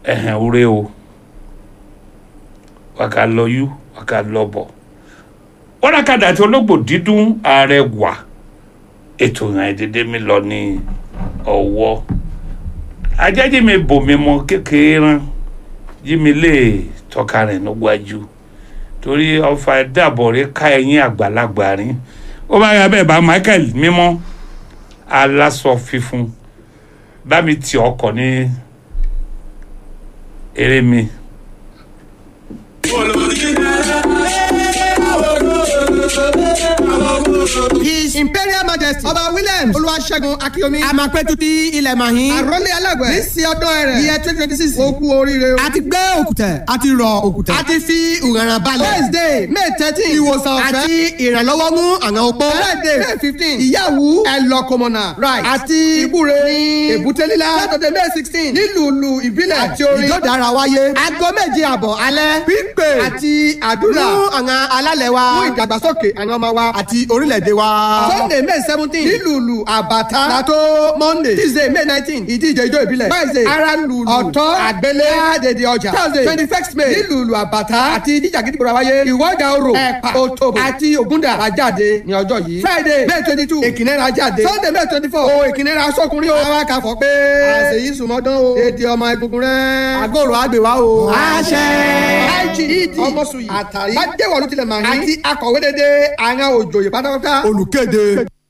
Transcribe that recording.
ẹ̀hẹ̀n ure o wàkà lọ yú wàkà lọ bọ̀ wọ́nàkàdà àti ológbò dídún ààrẹ wà ètò ìrìn àìdédé mi lọ ní ọwọ́ ajẹ́jì mi bò mí mọ kékeré rán jí mi lè tọ́ka rẹ̀ níwájú torí ọfà dàbọ̀ rí ká ẹ̀yìn àgbàlagbà rí ó bá yà bẹ́ẹ̀ bá Michael mímọ́ aláṣọ fífún bá mi tì ọkọ̀ ní eré mi. His Imperial Majesty Ọba Williams Olúwaṣẹ́gun Akíyomi àmàpẹ́tù ti ilẹ̀ màhín. Àrólé Alágbẹ̀ ní sí ọdún ẹ̀rẹ̀ iye twenty twenty six ó kú oríire o. a ti gbé òkùtẹ̀ a ti rọ òkùtẹ̀. a ti fi ìrànràn balẹ̀. Wednesday May thirteen ìwòsàn ọ̀fẹ́ àti ìrànlọ́wọ́ mú àwọn opó. Friday May fifteen ìyàwó ẹlọ́kọmọ̀nà right àti ìbúre ní èbúté lílá Saturday May sixteen nílùú ìbílẹ̀ àti orin. ìjọdára wáyé. aago méje àbọ̀ alẹ́ pípé àti àdúrà fún àwọn alálẹ̀ wa. fún ìdàgbàsókè àwọn ọmọ wa. àti orílẹ̀-èdè wa. Sunday May seventeen nílùú àbàtà látó Monday Tuesday May nineteen ìdíje ijó ìbílẹ̀ Wednesday ara lùlù ọ̀tọ́ àgbélé àdèdè ọjà Thursday twenty first May nílùú àbàtà àti ìdíje àgídìgbòrò àwáyé ìwọ́jà orò ẹ̀pà òtòbò àti ògúndà àjáde ní ọjọ́ yìí Friday May twenty two èkìnnẹ́ra jáde Sunday May twenty four o èkìnnẹ́ra sọkùnrin o àwọn akàfọ̀ pé àṣeyí sùmọ́dán o èdè ọmọ egungun rẹ̀ àgọ́rò àgbèwá o. àṣẹ. IGED ọmọsùn yìí àtàrí bá déwọ̀lú tilẹ̀ màá ní. àti akọ̀wé dédé àwọn òjòyè pátápátá. olùkéde.